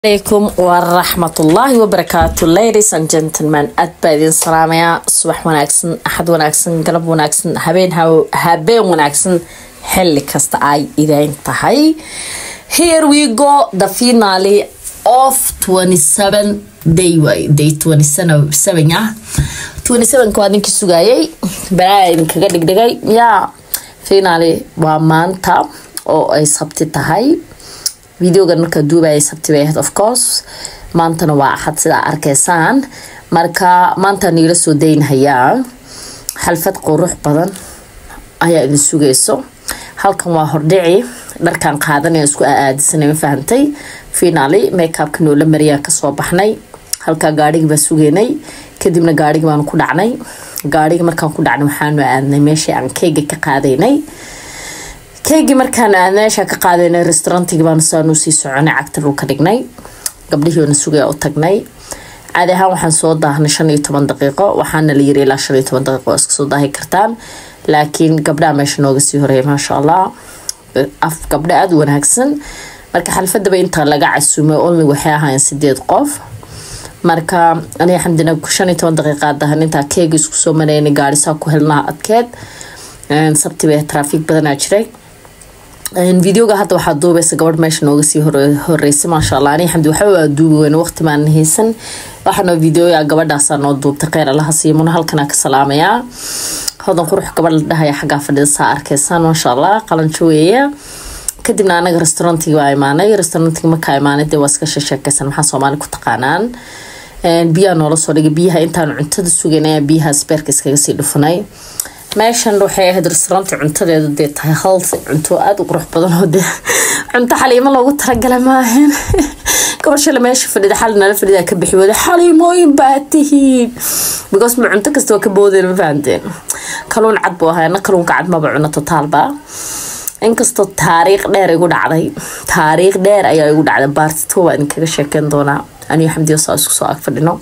alaykum waraxmatullaahi wabarakaatu ladies and gentlemen aad baa idin salaamayaa subax wanaagsan axad wanaagsan galab wanaagsan habeen habeen wanaagsan xili kasta ay idin tahay here we go the finale of 27 day way day 27 ah 27 waa ninkii sugayay balaa idinkaga dhigdhigay yaa finale waa maanta oo ay sabti tahay videogan markaa duubaya sabti bay ahayd of course maantana waa axad sidaa arkaysaan marka maanta niila soo daynhayaa xalfad qurux badan ayaa idin sugayso halkan waa hordhici dharkan qaadanaya isku aadisanay ma fahantay finaali makeupka noola mariyaan kasoo baxnay halkaa gaarhigii baa sugeynay kadibna gaarhigii baanu ku dhacnay gaarhigii markaan ku dhacnay waxaanu aadnay meeshii aan keyga ka qaadaynay keygii markaan aad meesha ka qaadanay restaurantigii baanu saanu sii soconay cagta dhulka dhignay gabdhihiina sugaya u tagnay caadi ahaan waxaan soo daahnay shan iyo toban daqiiqo waxaana la yiri ilaa shan iyo toban daqiiqo iska soo daahi kartaan laakiin gabdhaha meesha nooga sii horeeya maasha allah af gabdho aada u wanaagsan marka xalfadaba inta laga casumay olmi waxay ahaayeen sideed qof marka aniga xamdina shan iyo toban daqiiqa dahan intaa keega isku soo maraynay gaarisaa ku helnaa adkeed sabti bay traafiik badanaa jiray videoga hadda waxaa duubaysa gabadh meesha nooga sii horeysay maasha allah ani xamdi waxba waa duubi weyn waqti maan haysan waxaanoo videoya gabadhaasaa noo duubtay kheyr allaha siimuna halkanaa ka salaamayaa hodan qurux gabadh la dhahaya xaggaa fadhida saa arkaysaan maasha allah qalanjo weeye kadibna anaga restaurantigii baa imaanay restaurantiga markaa imaanay dee waa iska sheekeysan maxaa soomaali ku taqaanaan biyaa noola soo dhigay biyaha intaan cuntada sugaynay biyaha sbeerka iskaga sii dhufanay meeshan waxay ahayd restauranti cuntadeedu dee tahay healthy cunto aada u qurux badan oo dee cunto xaliimo loogu talagala maahan gabashale meesha fadhida xali nala fadhida ka bixi wada xaliimooyin baa tihiin because ma cunto kasta waa ka boodeen ma fahanteen kaluun cad buu ahaa na kaluunka cad maba cuno totaalba inkastoo taariikh dheer igu dhacday taariikh dheer ayaa igu dhacday baartito waa idinkaga sheekeyn doonaa aniyo xamdiyo saa isku soo ag fadhino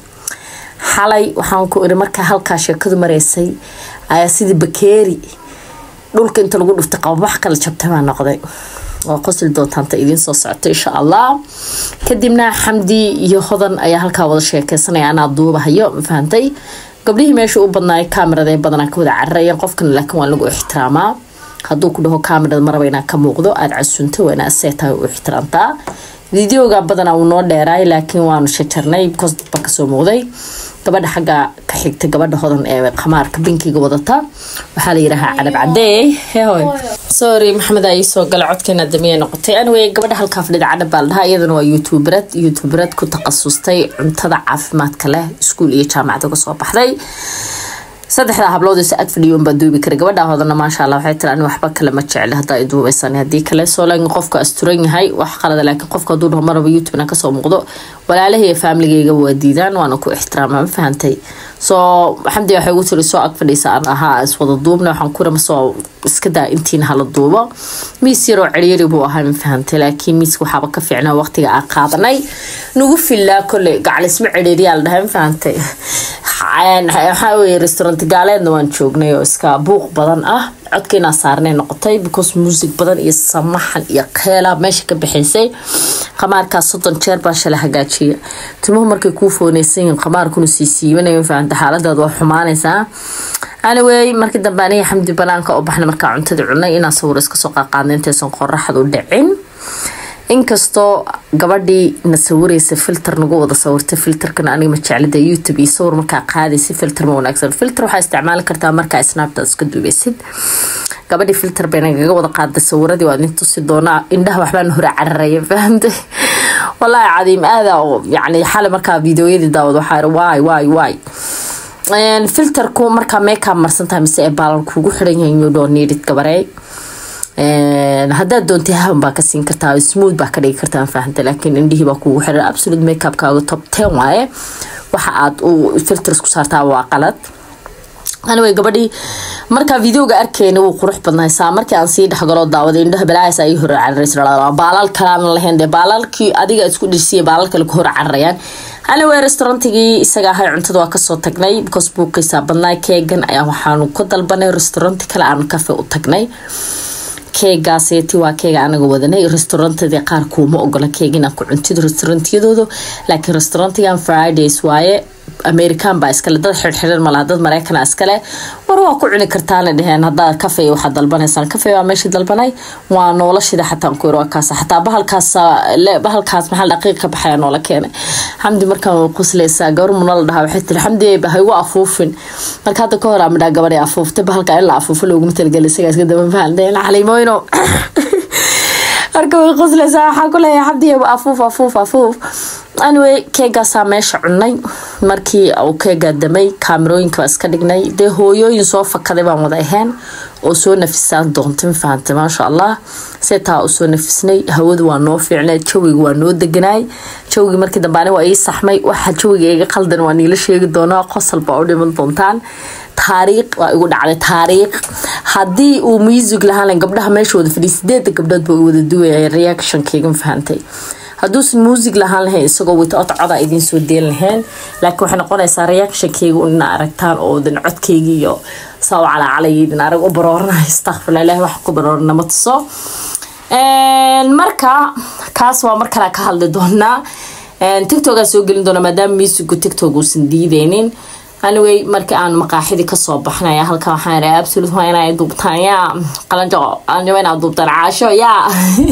xalay waxaan ku iri markaa halkaa sheekadu maraysay ayaa sidii bakeeri dhulka inta lagu dhuftay qababax kala jabtay baa noqday waa qosli doontaanta idiin soo socota insha allah kadibna xamdi iyo hodan ayaa halkaa wada sheekeysanaya anaa duubahayo ma fahantay gabdhihii meesha u badnaay kaamirada badanaa ka wada cararayeen qofkan laakiin waa lagu ixtiraamaa hadduu ku dhaho kaamirada maraba inaa ka muuqdo aada casunto waa inaa see tahay u ixtiraamtaa videoga badanaa wuu noo dheeraay laakiin waanu shajarnay bcos dadba kasoo muuqday gabadha xagga ka xigta gabadha hodan ee qamaarka binkiga wadata waxaa la yidhaahaa cadab cadee hehoy sorry maxamed aa iisoo gala codkeena damiya noqotay anyway gabadha halkaa fadhida cadab baa la dhahaa iyadana waa youtuberad youtuberad ku takhasustay cuntada caafimaadka leh iskuul iyo jaamacada uga soo baxday saddexda hablood is ag fadhiyo unbaa duubi kara gabadha hodana maasha allah waxay tiri ani waxba kale ma jecli haddaa i duubaysan haddii kale soo laakiin qofka asturan yahay wax qalada laakiin qofka hadduu dhaho maraba youtube-na kasoo muuqdo walaalahay iyo faamiligayga waa diidaan waana ku ixtiraama ma fahantay soo xamdi waxay ugu tiri soo ag fadhiisa aan ahaa iswada duubna waxaan ku rama soo iska daa intiina hala duubo miis yaroo ceryari buu ahaa ma fahantay laakiin miiska waxaaba ka fiicnaa waqtiga aan qaadanay nagu filaa kolley gacalisma cereeriyaa la dhahay ma fahantay waxaa weye restaurant gaaleedna waan joognay oo iska buuq badan ah codkeenaa saarnay noqotay because music badan iyo samaxan iyo keela meesha ka baxaysay qamaarkaas soddon jeer baa shalay hagaajiya timuhu markay kuu fooneysan yihiin qamaarkuna sii siibanaya fahanta xaaladaad waa xumaanaysaa anyway markii dambe aniga xamdi banaanka oo baxna markaa cuntada cunay inaan sawir iska soo qaaqaadna intaysan qoraxdu dhicin inkastoo gabadhii na sawiraysa filter nagu wada sawirtay filterkana aniga ma jeclida youtube iyo sawir markaa qaadaysa filter ma wanaagsan filter waxaa isticmaali kartaa markaa snapchat iska duubeysid gabadhii filter bay nagaga wada qaaday sawiradii waa idin tusi doonaa indhaha waxbaan hore cararaya fahamtay wallaahi cadiim aada oo yacni xali markaa videoyadii daawad waxaa iri waay waay waay filterku markaa makeup marsan tahay mise ee baalan kuugu xiran yahay you don't need it gabarey haddaad doontay haban baa ka siin kartaa smooth baa ka dhigi kartaa fahanta laakiin indhihii baa kugu xiran absolute makeupkaaga top ten waaye waxa aad u filters ku saartaa waa qalad anyway gabadhii markaa videoga arkeyna wuu qurux badnahay saa markii aan sii dhexgaloo daawaday indhaha balaayas ay hore cararaysa baalal kalaana lahayn dee baalalkii adiga isku dhirsiya baalal kale ku hore cararayaan anyway restaurantigii isaga ahay cuntada waa kasoo tagnay because buuqaysaa badnaay keegan ayaa waxaanu ku dalbanay restauranti kale aan kafe u tagnay keegaaseeti waa keega anaga wadanay restaurantadii qaar kuuma ogola keeg inaad ku cuntid restaurantiyadoodu laakiin restaurantigan fridays waaye american baa iskale dad xirxiran malaha dad maraykana iskale war waa ku cuni kartaana dheheen hadaa kafey waxaad dalbanaysaan kafey waa meeshii dalbanay waa noolashida xataa ku waa kaas xataa bahalkaas bahalkaas maxaa dhaqiiq ka baxaya noola keenay xamdi markaan way qusleysaa gabar muna la dhahaa waxay tiri xamdi ha igu afuufin marka hadda ka hor amadhaa gabadhay afuuftay bahalka in la afuufo looguma talagelay isagaa iska daba fahandeen xaliimooyno marka way qusleysaa waxaa ku leeyahay xabdi afuuf afuuf afuuf anyway keegaasaa meesha cunay markii uu keegaa damay kaamirooyinka iska dhignay dee hooyooyin soo fakaday baan wada ahayn oo soo nafisaan doonta mafahantay maasha allah see taa usoo nafisnay hawadu waa noo fiicnay jawiga waa noo deganaay jawigii markii dambe ani waa ii saxmay waxa jawiga iga qaldan waa niila sheegi doonaa qosol baa u dhiman doontaan taariikh waa igu dhacday taariikh haddii uu music lahaan gabdhaha meesha wada fadhiya sideeda gabdhood ba wada duwaya reactionkayga mafahantay hadduusan muusig lahaan lahayn isagoo without coda idiin soo deen lahayn laakiin waxay noqonaysaa reactionkayga ina aragtaan oo dan codkayga iyo saa u calaacalayidin arag u barooranayo astaqfirla ilahi wax ku baroorana ma tuso marka kaas waa mar kale ka hadli doonaa tictokaa soo gelin doona maadaama musigu tictok uusan diideynin anyway markii aan maqaaxidii kasoo baxnaya halkan waxaan raa absolute waa inay duubtaan yaa qalanjo qalanjo inaa duubtaan caasho yaa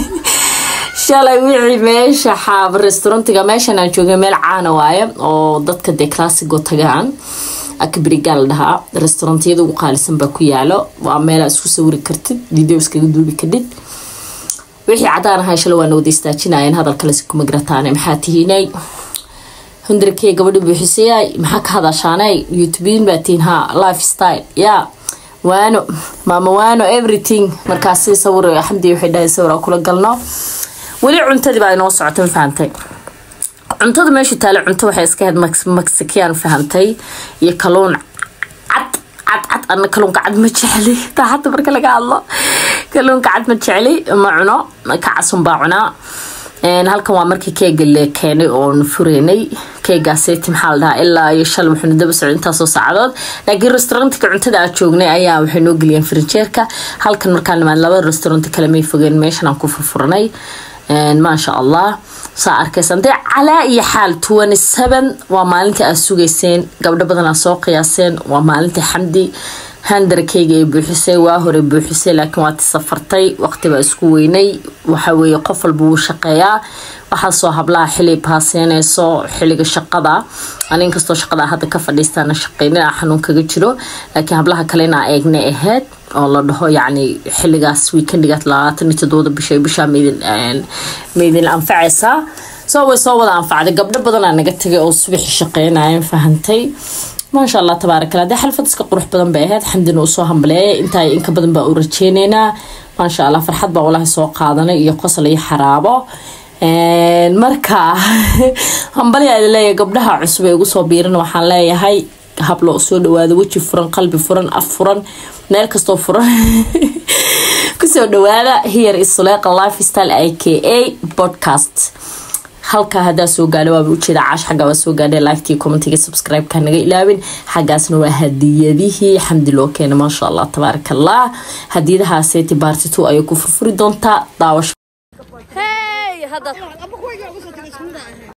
shalay wixii meesha xaab restaurantiga meeshan aan joogay meel caana waaye oo dadka dee classigo tagaan akbrigaa la dhahaa restaurantiyada ugu qaalisan baa ku yaalo waa meelaa isku sawiri kartid video iskaga duubi kadhid wixii cadaan ahay shalay waa nawada istaajinayeen hadalkalesi kuma garataane maxaa tihiinay hundarkey gabadhi buuxisayay maxaa ka hadashaanay youtubein baa tihiin ha life style yaa waano maama waano everything markaasi sawir xamdi waxay dhahay sawir aan kula galno weli cuntadii baa inoo socota ma fahantay cuntada meesha taale cunto waxay iska ahayd mexican fahantay iyo kaluun cad cad cad ana kaluunka cad ma jecli daxata marka laga hadlo kaluunka cad ma jecli ma cuno kacasun baa cunaa halkan waa markii keega le keenay oon fureynay keegaaseti maxaa la dhahaa ilaa iyo shal wuxuuna daba socday intaasoo saacadood laakiin restaurantka cuntada aad joognay ayaa waxay noo geliyeen frinjeerka halkan markaan nimaan laba restaurant kale may fogeen meeshan aan ku furfuranay maasha allah saa arkaysaan dee calaa iyo xaal twenty seven waa maalintii aad sugayseen gabdho badan aad soo qiyaaseen waa maalintii xamdi handarkayga ay buuxisay waa hore buuxisay laakiin waati safartay waqtibaa isku weynay waxaweye qof walba wuu shaqeeyaa waxaasoo hablaha xili baaseyneyso xiliga shaqada anin kastoo shaqada hadda ka fadhiistaana shaqeynina xanuun kaga jiro laakiin hablaha kalena eegnay ahayd oo la dhaho yacni xiligaas weekendigaas labaatan iyo todobada bisha bishaa maydin anfacaysaa soo way soo wada anfacday gabdho badanaa naga tagay oo subaxi shaqeynayan fahantay maasha allah tabaarakala dee xalfad iska qurux badan bay ahayd xamdina usoo hambaleeyay intaa inka badan baa u rajeyneynaa maasha allah farxad baa walahi soo qaadanay iyo qosol iyo xaraabo marka hambali aad leeyahay gabdhaha cusub ee ugu soo biiran waxaan leeyahay hablo soo dhawaado weji furan qalbi furan af furan meel kastoo furan kusoo dhawaada here is suleeqa lifestyle i k a podcast halkaa hadaa soo gaadha waaba ujeeda caash xaggaa waa soo gaadhay liktii commentiga subscribe-ka naga ilaawin xaggaasna waa hadiyadihii xamdi loo keena maasha allah tabaaraka allah hadiyadahaaseti baarti two ayay ku furfuri doontaa daawasho